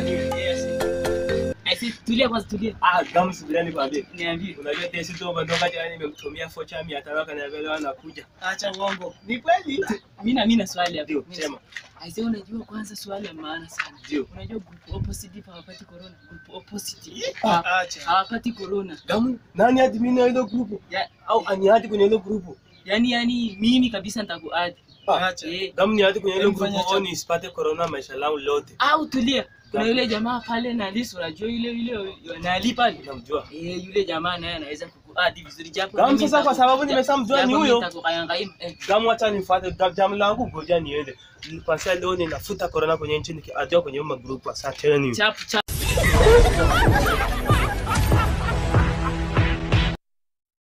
Aisi, tulia kwanza, tulia. Ah, gamu subirani kwambie. Niambie. Unajua tesi tu umetoka jana nimemtumia focha 500 akaniambia leo anakuja. Acha uongo. Ni kweli? Mimi na mimi na swali hapo. Ndio, Mimi sema. Aise, unajua kwanza swali la maana sana. Ndio. Unajua group opposite hawapati corona. Group opposite Acha. hawapati corona. Gamu, nani admin wa hilo grupu? Ya, Au ani hadi kwenye hilo grupu? yani yani mimi kabisa nitakuadi. Acha. Eh, Gamu ni hadi kwenye hilo Mfanya grupu cha- au nisipate corona maisha langu lote. au tulia. Kuna Gapi? yule jamaa pale na Lisu, unajua yule yule nali pale. Unamjua? Eh, yule jamaa naye anaweza kukuadi vizuri japo. Gamu, mimi sasa kwa nitaku- sababu nimeshamjua japo ni mimi huyo. nitakukanyangaima. Eh, Gamu acha nifuate jamu langu ngoja niende. Kwanza leo ninafuta corona kwenye nchi nikiadia kwenye magrupu asanteni. chapu chapu.